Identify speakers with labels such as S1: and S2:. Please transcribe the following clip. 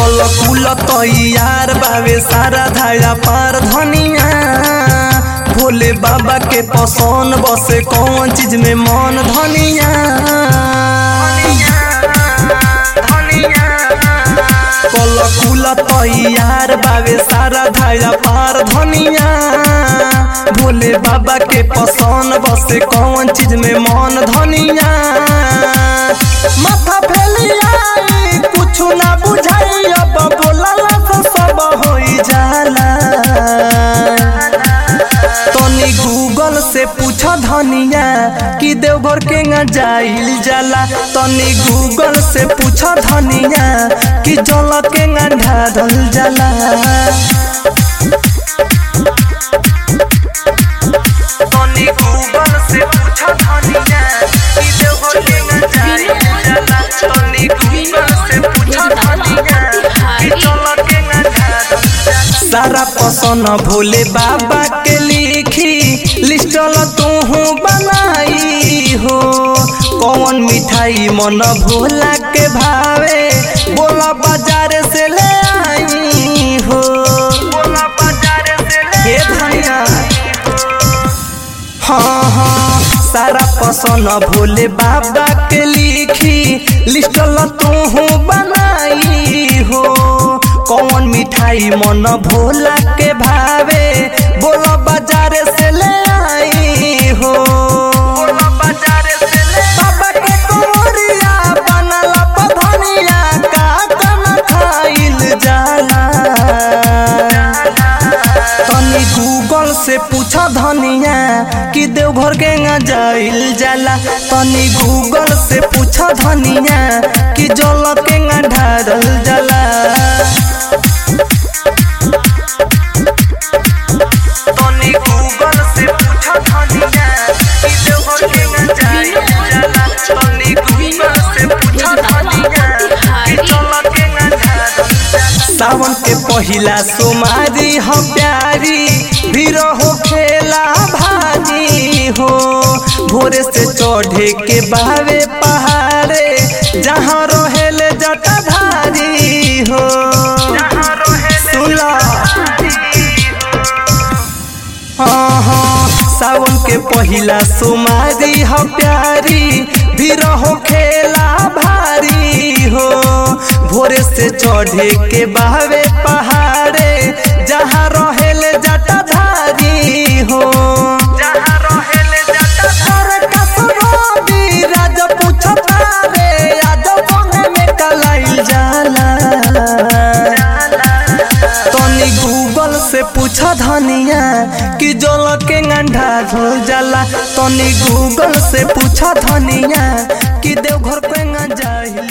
S1: कल कुल तैयार बावे सारा धाया पार धनिया भोले बाबा के पसंद बसे कौन चीज में मन धनिया कल कुल तैयार बावे सारा धाया पार धनिया भोले बाबा के पसंद बसे कौन चीज में मन धनिया माथा फैलिया कुछ ना बुझाई अब बोला से सब होई जाला तनी गूगल से पूछ धनिया कि देवघर के न जाइल जाला तनी गूगल से पूछ धनिया कि जल के न ढारल जाला तनी गूगल से पूछ धनिया कि देवघर के न जाइल जाला तनी गूगल से पूछ धनिया कि जल के न ढारल जाला सारा पसंद भोले बाबा के लिखी लिस्टल तू बनाई हो कौन मिठाई मन भोला के भावे बोला बाजार से ले आई हो बोला बाजार से ले धनिया हाँ हाँ सारा पसंद भोले बाबा के लिखी लिस्टल तू बनाई हो कौन मिठाई मन भोला के भावे बोलो बाजार से ले आई हो बाबा के कोरिया बनल पधनिया का कन खाइल जाला तनी गूगल से पूछ धनिया कि देवघर के न जाइल जाला तनी गूगल से पूछ धनिया कि जल के न ढारल जाला तनी गूगल से पूछ धनिया कि देवघर के न जाइल जाला तनी गूगल से पूछ धनिया कि जल के न ढारल जाला सावन के पहिला सोमारी हो प्यारी भीड़ हो खेला भारी हो भोरे से चढ़े के बावे पहाड़े जहाँ रहेले जटाधारी हो सुला हाँ हाँ सावन के पहिला सोमारी हो प्यारी भीड़ हो खेला भारी हो भोरे से चढ़े के बहावे पहाड़े जहाँ रहेले जटाधारी हो जहाँ रहेले जटाधार कसरोबी राज पूछता रे आज बंग में कलाइल जाला तनी गूगल से पूछ धनिया कि जल के गंढा धोल जाला तनी गूगल से पूछ धनिया कि देवघर के न जाइल